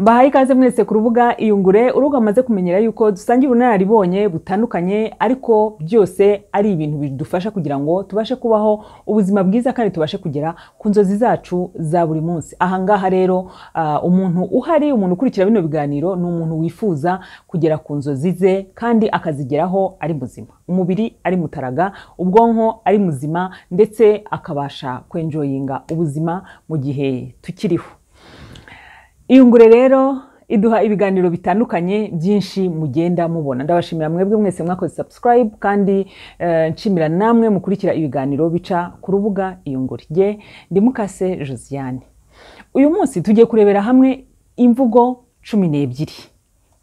bahaye ikaze mwese ku rubuga iyungure urubuga amaze kumenyera yuko dusangira ubunararibonye butandukanye ariko byose ari ibintu bidufasha kugira ngo tubashe kubaho ubuzima bwiza kandi tubashe kugera ku nzozi zacu za buri munsi ahangaha rero ah, umuntu uhari umuntu ukurikira bino biganiro ni umuntu wifuza kugera ku nzozi ze kandi akazigeraho ari muzima umubiri ari mutaraga ubwonko ari muzima ndetse akabasha kwenjoyinga ubuzima mu gihe tukiriho iyungure rero iduha ibiganiro bitandukanye byinshi mugenda mubona ndabashimira mwebwe mwese mwakoze subscribe kandi eh, nshimira namwe mukurikira ibiganiro bica ku rubuga iyungure jye ndi mukase josiane uyu munsi tugiye kurebera hamwe imvugo cumi n'ebyiri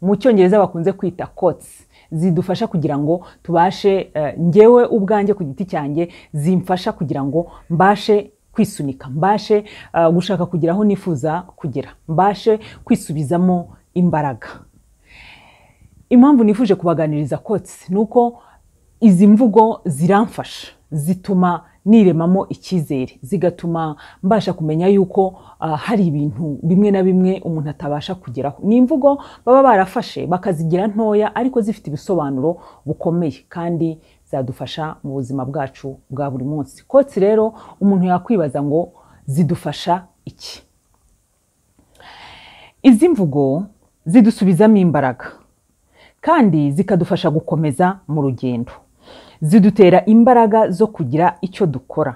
mu cyongereza bakunze kwita kotsi zidufasha kugira ngo tubashe eh, njyewe ubwanjye ku giti cyanjye zimfasha kugira ngo mbashe kwisunika mbashe uh, gushaka kugira aho nifuza kugera mbashe kwisubizamo imbaraga impamvu nifuje kubaganiriza kotsi ni uko izi mvugo ziramfasha zituma niremamo icyizere zigatuma mbasha kumenya yuko uh, hari ibintu bimwe na bimwe umuntu atabasha kugeraho ni imvugo baba barafashe bakazigira ntoya ariko zifite ibisobanuro bukomeye kandi zadufasha mu buzima bwacu bwa buri munsi kotsi rero umuntu yakwibaza ngo zidufasha iki izi mvugo zidusubizamo imbaraga kandi zikadufasha gukomeza mu rugendo zidutera imbaraga zo kugira icyo dukora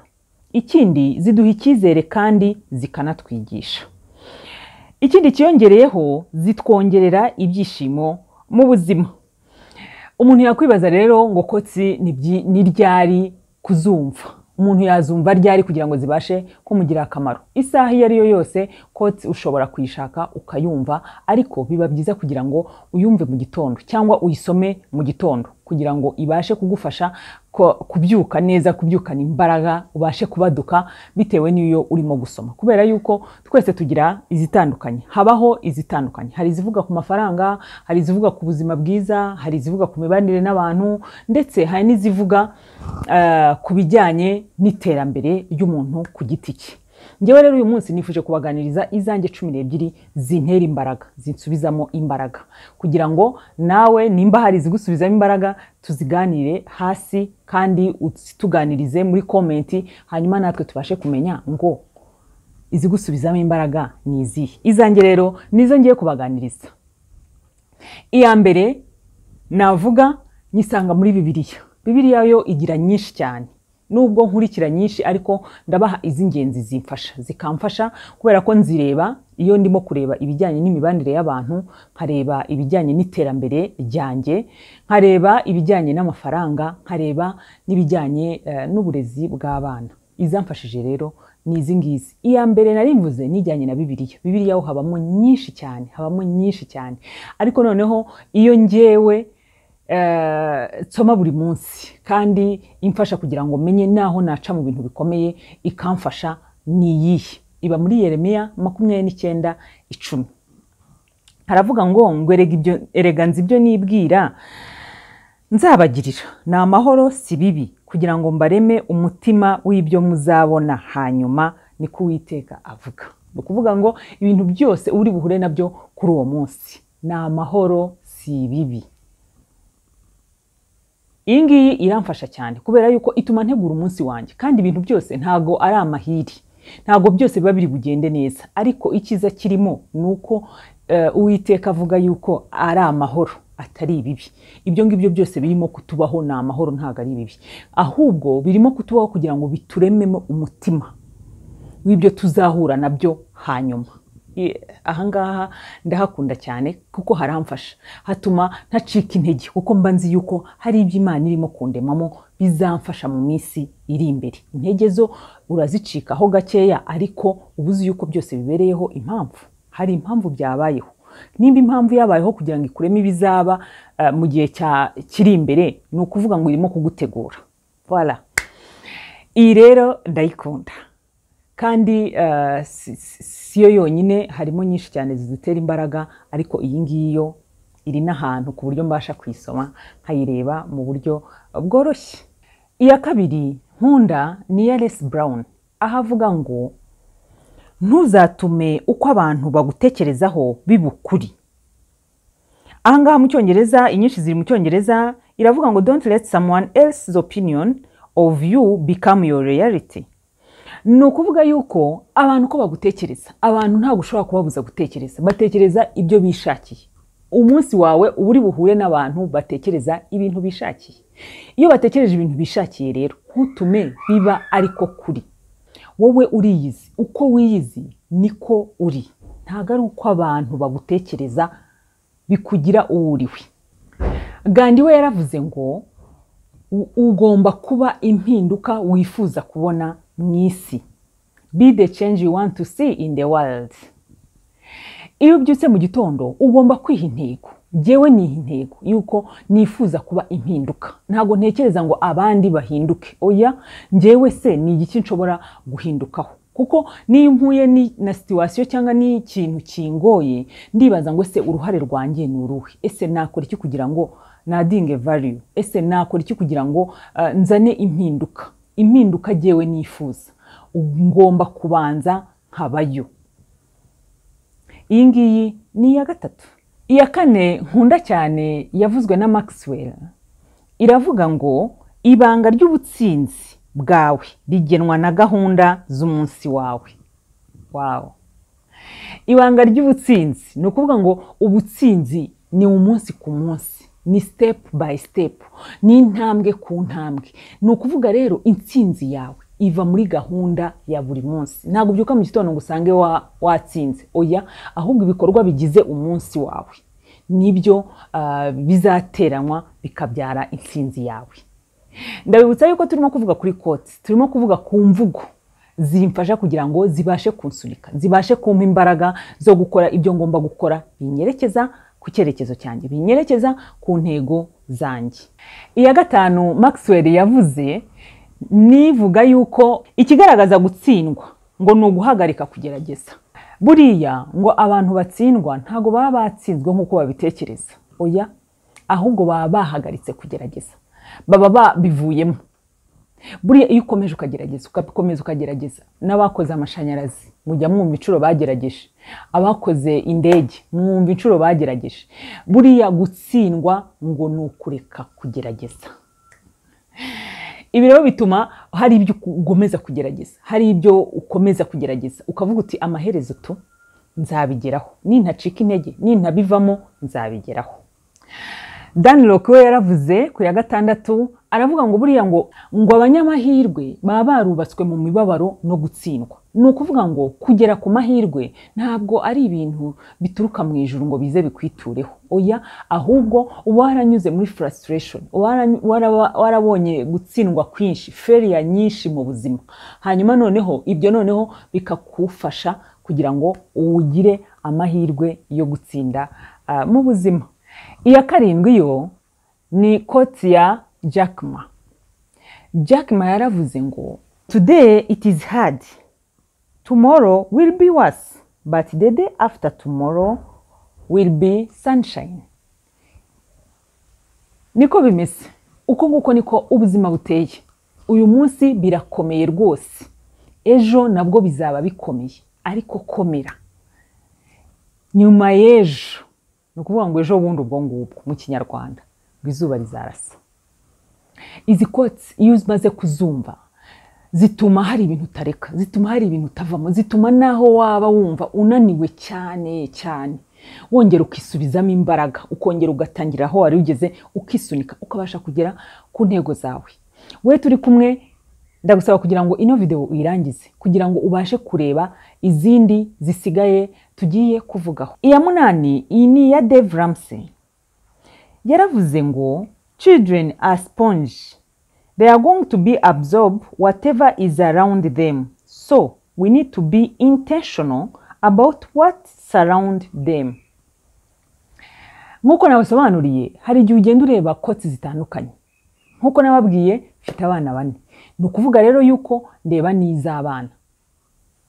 ikindi ziduha icyizere kandi zikanatwigisha ikindi kiyongereyeho zitwongerera ibyishimo mu buzima umuntu yakwibaza rero ngo kotsi ni byi- ni ryari kuzumva umuntu yazumva ryari kugira ngo zibashe kumugirira akamaro isaha iyo ari yo yose kotsi ushobora kuyishaka ukayumva ariko biba byiza kugira ngo uyumve mu gitondo cyangwa uyisome mu gitondo kugira ngo ibashe kugufasha ko- kubyuka neza kubyukana imbaraga ubashe kubaduka bitewe n'iyo urimo gusoma kubera yuko twese tugira izitandukanye habaho izitandukanye hari izivuga ku mafaranga hari izivuga ku buzima bwiza hari izivuga ku mibanire n'abantu ndetse hari n'izivuga eh, ku bijyanye n'iterambere ry'umuntu ku giti cye ngewe rero uyu munsi nifuje kubaganiriza izanjye cumi n'ebyiri zintera imbaraga zinsubizamo imbaraga kugira ngo nawe nimba hari izigusubizamo imbaraga tuziganire hasi kandi tuganirize muri komenti hanyuma natwe tubashe kumenya ngo izigusubizamo imbaraga ni izihe izanjye rero nizo ngiye kubaganiriza iya mbere navuga nyisanga muri bibiliya bibiliya yo igira nyinshi cyane nubwo nkurikira nyinshi ariko ndabaha iz'ingenzi zimfasha zikamfasha kubera ko nzireba iyo ndimo kureba ibijyanye n'imibanire y'abantu nkareba ibijyanye n'iterambere ryanjye nkareba ibijyanye n'amafaranga nkareba n'ibijyanye eh, n'uburezi bw'abana izamfashije rero ni izi ngizi iya mbere narimvuze nijyanye na bibiliya bibiliya ho habamo nyinshi cyane habamo nyinshi cyane ariko noneho iyo njyewe eh, nsoma buri munsi kandi imfasha kugira ngo menye naho naca mu bintu bikomeye ikamfasha ni iyihe iba muri yeremiya makumyabiri n'icyenda icumi haravuga ngo ngo erega ibyo erega nzi ibyo nibwira nzabagirira ni amahoro si bibi kugira ngo mbareme umutima w'ibyo muzabona hanyuma niko uwiteka avuga ni ukuvuga ngo ibintu byose uri buhure nabyo kuri uwo munsi ni amahoro si bibi iyi ngiyi iramfasha cyane kubera yuko ituma ntegura umunsi wanjye kandi ibintu byose ntago ari amahiri ntago byose biba biri bugende neza ariko icyiza kirimo ni uko eh, uwiteka avuga yuko ari amahoro atari ibibi ibyo ngibyo byose birimo kutubaho ni amahoro ntago ari ibibi ahubwo birimo kutubaho kugira ngo biturememo umutima w'ibyo tuzahura nabyo hanyuma I- ahangaha ndahakunda cyane kuko haramfasha hatuma ntacika intege kuko mba nzi yuko hari ibyo imana irimo kundemamo bizamfasha mu minsi iri imbere intege zo urazicikaho gakeya ariko uba uzi yuko byose bibereyeho impamvu hari impamvu byabayeho nimba impamvu yabayeho kugira ngo ikuremo ibizaba eh, mu gihe cya- kiri imbere ni ukuvuga ngo irimo kugutegura voilà iyi rero ndayikunda kandi eh, si si- si yo yonyine harimo nyinshi cyane zidutera imbaraga ariko iyi ngiyi yo iri n'ahantu ku buryo mbasha kuyisoma nkayireba mu buryo bworoshye iya kabiri nkunda ni iya resi burawuni aho avuga ngo ntuzatume uko abantu bagutekerezaho biba ukuri aha ngaha mu cyongereza inyinshi ziri mu cyongereza iravuga ngo don't let someone else's opinion of you become your reality ni ukuvuga yuko abantu uko bagutekereza abantu ntabwo ushobora kubabuza gutekereza batekereza ibyo bishakiye umunsi wawe uba uri buhure n'abantu batekereza ibintu bishakiye iyo batekereje ibintu bishakiye rero ntutume biba ariko kuri wowe uriyizi uko wiyizi niko uri ntabwo ari uko abantu bagutekereza bikugira uwo uriwe gandi we yaravuze ngo ugomba kuba impinduka wifuza kubona mu isi be the change you want to see in the world iyo ubyutse mu gitondo ugomba kwiha intego ngewe niha intego yuko nifuza kuba impinduka ntabwo ntekereza ngo abandi bahinduke oya ngewe se ni igiki nshobora guhindukaho kuko niyo mpuye na situwasiyo cyangwa n'ikintu kingoye ndibaza ngo se uruhare rwanjye ni uruhe ese nakora iki kugira ngo nadinge variyu ese nakora iki kugira ngo nzane impinduka impinduka agewe nifuza ngomba kubanza nkabayo iyi ngiyi ni iya gatatu iya kane nkunda cyane yavuzwe na Maxwell iravuga ngo ibanga ry'ubutsinzi bwawe rigenwa na gahunda z'umunsi wawe wawo ibanga ry'ubutsinzi ni ukuvuga ngo ubutsinzi ni umunsi ku munsi ni sitepu bayi sitepu ni intambwe ku ntambwe ni ukuvuga rero intsinzi yawe iva muri gahunda ya buri munsi ntabwo ubyuka mu gitondo ngo usange watsinze oya ahubwo ibikorwa bigize umunsi wawe nibyo bizateranywa bikabyara intsinzi yawe ndabibutsa yuko turimo kuvuga kuri koti turimo kuvuga ku mvugo zimfasha kugira ngo zibashe kunsunika zibashe kumpa imbaraga zo gukora ibyo ngomba gukora binyerekeza ku cyerekezo cyanjye binyerekeza ku ntego zanjye iya gatanu Maxwell yavuze nivuga yuko ikigaragaza gutsindwa ngo ni uguhagarika kugerageza buriya ngo abantu batsindwa ntabwo baba batsinzwe nk'uko babitekereza oya ahubwo baba bahagaritse kugerageza baba babivuyemo buriya iyo ukomeje ukagerageza ugakomeza ukagerageza n'abakoze amashanyarazi mujya mwumva inshuro bagerageje abakoze indege mwumva inshuro bagerageje buriya gutsindwa ngo ni ukureka kugerageza ibi rero bituma hari ibyo ugomeza kugerageza hari ibyo ukomeza kugerageza ukavuga uti amaherezo tu nzabigeraho nintacika intege nintabivamo nzabigeraho dani we yaravuze ku ya gatandatu aravuga ngo buriya ngo ngo abanyamahirwe baba barubatswe mu mibabaro no gutsindwa ni ukuvuga ngo kugera ku mahirwe ntabwo ari ibintu bituruka mu ijuru ngo bize bikwitureho oya ahubwo uba waranyuze muri furasitiresheni warabonye gutsindwa kwinshi feriya nyinshi mu buzima hanyuma noneho ibyo noneho bikagufasha kugira ngo ugire amahirwe yo gutsinda mu buzima iya karindwi yo ni koti ya Jack Ma. Jack Ma yaravuze ngo today it is hard tomorrow will be worse but the day after tomorrow will be sunshine niko bimeze uko nguko niko ubuzima buteye uyu munsi birakomeye rwose ejo nabwo bizaba bikomeye ariko komera nyuma y'ejo ni ukuvuga ngo ejo bundi ubwo ngubwo mu kinyarwanda ngo izuba rizarasa izi kotsi iyo umaze kuzumva zituma hari ibintu utareka zituma hari ibintu utavamo zituma n'aho waba wumva unaniwe cyane cyane wongera ukisubizamo imbaraga ukongera ugatangira aho wari ugeze ukisunika ukabasha kugera ku ntego zawe we turi kumwe ndagusaba kugira ngo ino videwo uyirangize kugira ngo ubashe kureba izindi zisigaye tugiye kuvugaho iya munani iyi ni iya dave ramse yaravuze ngo Children are sponge. They are going to be absorbed whatever is around them. So we need to be intentional about what surround them. Nk'uko nabasobanuriye hari igihe ugenda ureba koti zitandukanye nk'uko nababwiye mfite abana bane ni ukuvuga rero yuko ndeba n'iz'abana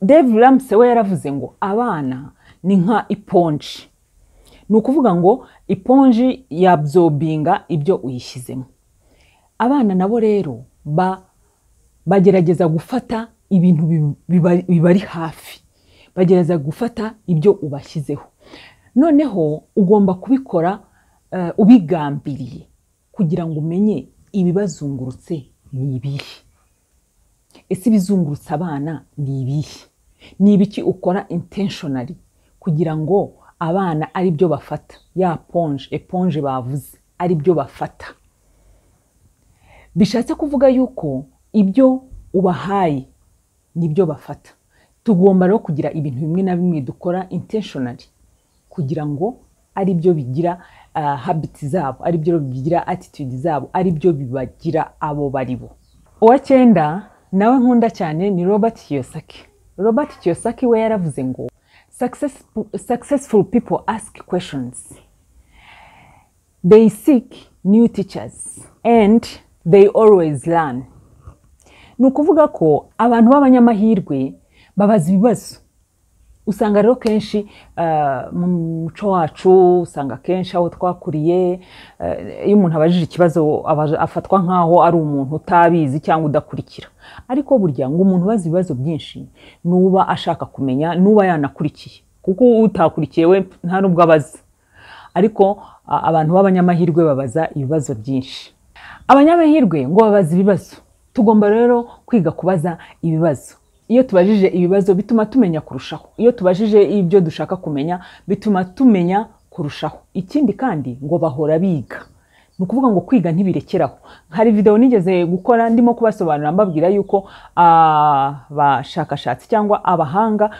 Dave Ramsey we yaravuze ngo abana ni nka iponji ni ukuvuga ngo iponji yabzobinga ibyo uyishyizemo abana nabo rero bagerageza gufata ibintu bibari hafi bagerageza gufata ibyo ubashyizeho noneho ugomba kubikora eh, ubigambiriye kugira ngo umenye ibibazungurutse ni ibihe ese ibizungurutsa abana ni ibihe ni ibiki ukora intentionally kugira ngo abana ari byo bafata ya ponje eponje bavuze ari byo bafata bishatse kuvuga yuko ibyo ubahaye nibyo bafata tugomba rero kugira ibintu bimwe na bimwe dukora intentionally kugira ngo ari byo bigira ah, habits zabo ari byo bigira attitude zabo ari byo bibagira abo bari bo uwa cyenda nawe nkunda cyane ni robert kiyosaki robert kiyosaki we yaravuze ngo successful, successful people ask questions They seek new teachers and they always learn. Ni ukuvuga ko abantu b'abanyamahirwe babaza ibibazo. Usanga rero kenshi ah, mu muco wacu usanga kenshi aho twakuriye eh, iyo umuntu abajije ikibazo aba- afatwa nk'aho ari umuntu utabizi cyangwa udakurikira. Ariko burya ngo umuntu ubaza ibibazo byinshi nuba ashaka kumenya nuba yanakurikiye kuko utakurikiye we nta n'ubwo abaza ariko a- abantu b'abanyamahirwe babaza ibibazo byinshi abanyamahirwe ngo babaza ibibazo tugomba rero kwiga kubaza ibibazo iyo tubajije ibibazo bituma tumenya kurushaho iyo tubajije ibyo dushaka kumenya bituma tumenya kurushaho ikindi kandi ngo bahora biga ni ukuvuga ngo kwiga ntibirekeraho hari videwo nigeze gukora ndimo kubasobanurira mbabwira yuko abashakashatsi cyangwa abahanga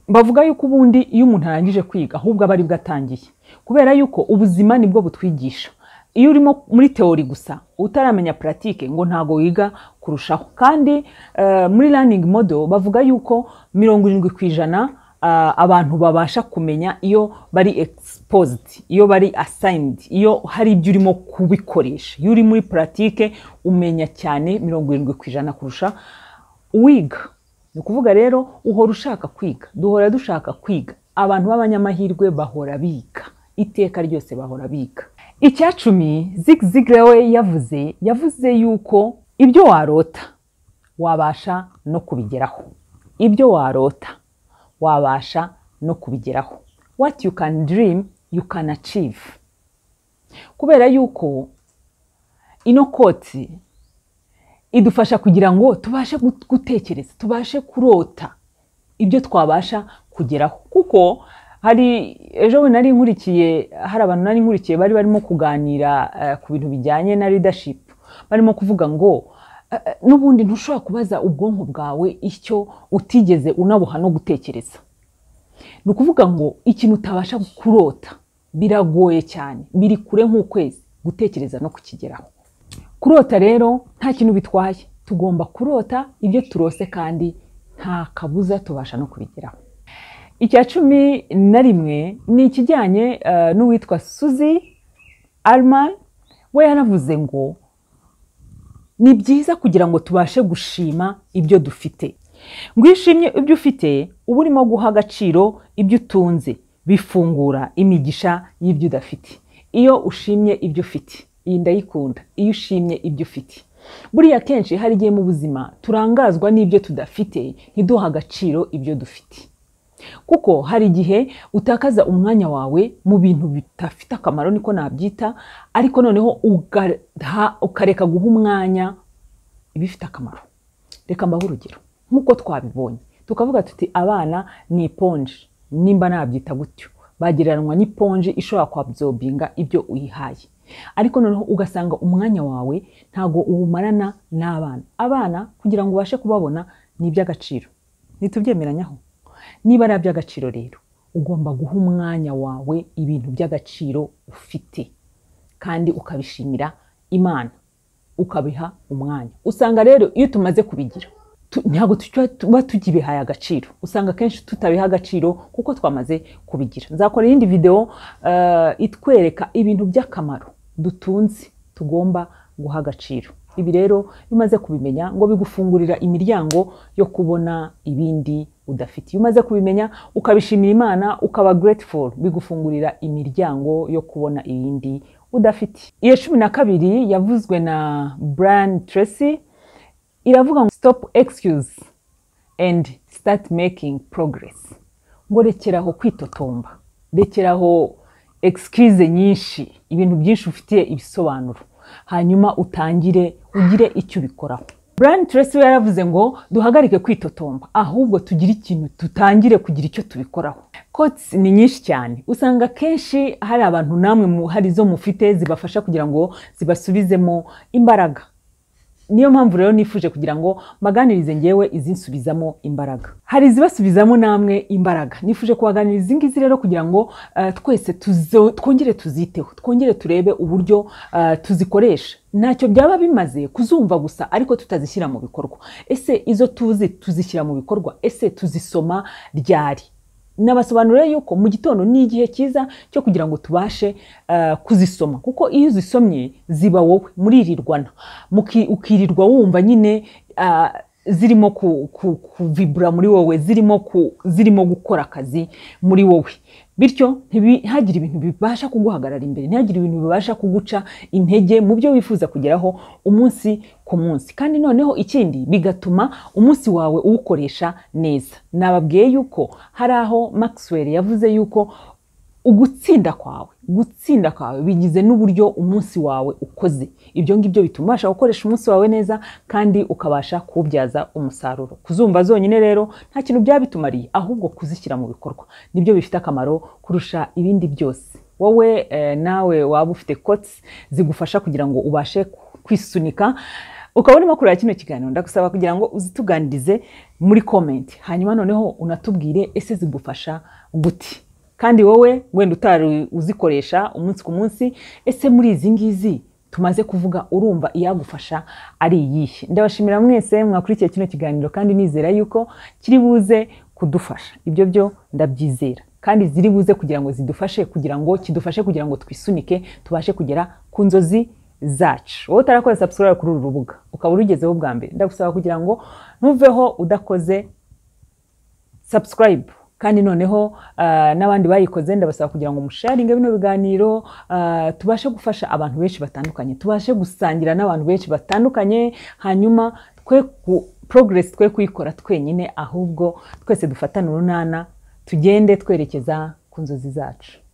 bavuga yuko ubundi iyo umuntu arangije kwiga ahubwo aba aribwo atangiye kubera yuko ubuzima nibwo butwigisha iyo urimo muri teori gusa utaramenya puratike ngo ntago wiga kurushaho kandi eh, muri learning model bavuga yuko mirongo irindwi ku ijana ah, abantu babasha kumenya iyo bari exposed iyo bari assigned iyo hari ibyo urimo kubikoresha iyo uri muri puratike umenya cyane mirongo irindwi ku ijana kurusha uwiga ni ukuvuga rero uhora ushaka kwiga duhora dushaka kwiga abantu b'abanyamahirwe bahora biga iteka ryose bahora biga icya cumi Zig Ziglar we yavuze yavuze yuko ibyo warota wabasha no kubigeraho ibyo warota wabasha no kubigeraho what you can dream you can achieve kubera yuko ino koti idufasha kugira ngo tubashe gut- gutekereza tubashe kurota ibyo twabasha kugeraho kuko hari ejo bundi nari nkurikiye hari abantu nari nkurikiye bari barimo kuganira eh, ku bintu bijyanye na leadership barimo kuvuga ngo eh, eh, n'ubundi ntushobora kubaza ubwonko bwawe icyo utigeze unabuha no gutekereza ni ukuvuga ngo ikintu utabasha kurota biragoye cyane biri kure nk'ukwezi gutekereza no kukigeraho kurota rero nta kintu bitwaye tugomba kurota ibyo turose kandi nta kabuza tubasha no kubigeraho icya cumi na rimwe ni ikijyanye eh, n'uwitwa suzi alman we yaravuze ngo ni byiza kugira ngo tubashe gushima ibyo dufite ngo iyo ushimye ibyo ufite uba urimo guha agaciro ibyo utunze bifungura imigisha y'ibyo udafite iyo ushimye ibyo ufite iyi ndayikunda iyo ushimye ibyo ufite buriya kenshi hari igihe mu buzima turangazwa n'ibyo tudafite ntiduha agaciro ibyo dufite kuko hari igihe utakaza umwanya wawe mu bintu bidafite akamaro niko nabyita ariko noneho ugaha- ukareka guha umwanya ibifite akamaro reka mbahe urugero nk'uko twabibonye tukavuga tuti abana ni iponji nimba nabyita gutyo bagereranywa n'iponji ishobora kwabzobinga ibyo uyihaye ariko noneho ugasanga umwanya wawe ntago uwumarana n'abana abana kugira ngo ubashe kubabona ni iby'agaciro ntitubyemeranyaho niba ari iby'agaciro rero ugomba guha umwanya wawe ibintu by'agaciro ufite kandi ukabishimira imana ukabiha umwanya usanga rero iyo tumaze kubigira tu- ntabwo tuba tuba tukibihaye agaciro usanga kenshi tutabiha agaciro kuko twamaze kubigira nzakora iyindi videwo eh, itwereka ibintu by'akamaro dutunze tugomba guha agaciro ibi rero iyo umaze kubimenya ngo bigufungurira imiryango yo kubona ibindi udafite iyo umaze kubimenya ukabishimira imana ukaba grateful bigufungurira imiryango yo kubona ibindi udafite iyo cumi na kabiri yavuzwe na brian tracy iravuga ngo stop excuse and start making progress ngo rekeraho kwitotomba rekeraho excuse nyinshi ibintu byinshi ufitiye ibisobanuro hanyuma utangire ugire icyo ubikoraho Brian Tracy we yaravuze ngo duhagarike kwitotomba ahubwo tugire ikintu dutangire kugira icyo tubikoraho kotsi ni nyinshi cyane usanga akenshi hari abantu namwe mu- hari izo mufite zibafasha kugira ngo zibasubizemo imbaraga niyo mpamvu rero nifuje kugira ngo mbaganirize ngewe izinsubizamo imbaraga hari izibasubizamo namwe imbaraga nifuje kubaganiriza izi ngizi rero kugira ngo eh, twese tuzo- twongere tuziteho twongere turebe uburyo eh, tuzikoresha ntacyo byaba bimaze kuzumva gusa ariko tutazishyira mu bikorwa ese izo tuzi tuzishyira mu bikorwa ese tuzisoma ryari nabasobanurira yuko mu gitondo ni igihe cyiza cyo kugira ngo tubashe eh, kuzisoma kuko iyo uzisomye ziba wowe muririrwana Muki- ukirirwa wumva nyine ah, zirimo ku- ku- kuvibura muri wowe zirimo ku- zirimo gukora akazi muri wowe bityo ntihagire ibintu bibasha kuguhagarara imbere ntihagire ibintu bibasha kuguca intege mu byo wifuza kugeraho umunsi ku munsi kandi noneho ikindi bigatuma umunsi wawe uwukoresha neza nababwiye yuko hari aho Maxwell yavuze yuko ugutsinda kwawe gutsinda kwawe bigize n'uburyo umunsi wawe ukoze ibyo ngibyo bituma ubasha gukoresha umunsi wawe neza kandi ukabasha kuwubyaza umusaruro kuzumva zonyine rero nta kintu byaba bitumariye ahubwo kuzishyira mu bikorwa nibyo bifite akamaro kurusha ibindi byose wowe eh, nawe waba ufite kotsi zigufasha kugira ngo ubashe kwisunika ukaba urimo kureba kino kiganiro ndagusaba kugira ngo uzituganirize muri komenti hanyuma noneho unatubwire ese zigufasha gute kandi wowe wenda utari uzikoresha umunsi ku munsi ese muri izi ngizi tumaze kuvuga urumva iyagufasha ari iyihe ndabashimira mwese mwakurikiye kino kiganiro kandi nizera yuko kiri buze kudufasha ibyo byo ndabyizera kandi ziri buze kugira ngo zidufashe kugira ngo kidufashe kugira ngo twisunike tubashe kugera ku nzozi zacu wowe utarakora subscribe kuri uru rubuga ukaba urugezeho bwa mbere ndagusaba kugira ngo ntuveho udakoze subscribe kandi noneho ah, n'abandi bayikoze ndabasaba kugira ngo musharinge bino biganiro ah, tubashe gufasha abantu benshi batandukanye tubashe gusangira n'abantu benshi batandukanye hanyuma twe ku progress twe kuyikora twenyine ahubwo twese dufatane urunana tugende twerekeza ku nzozi zacu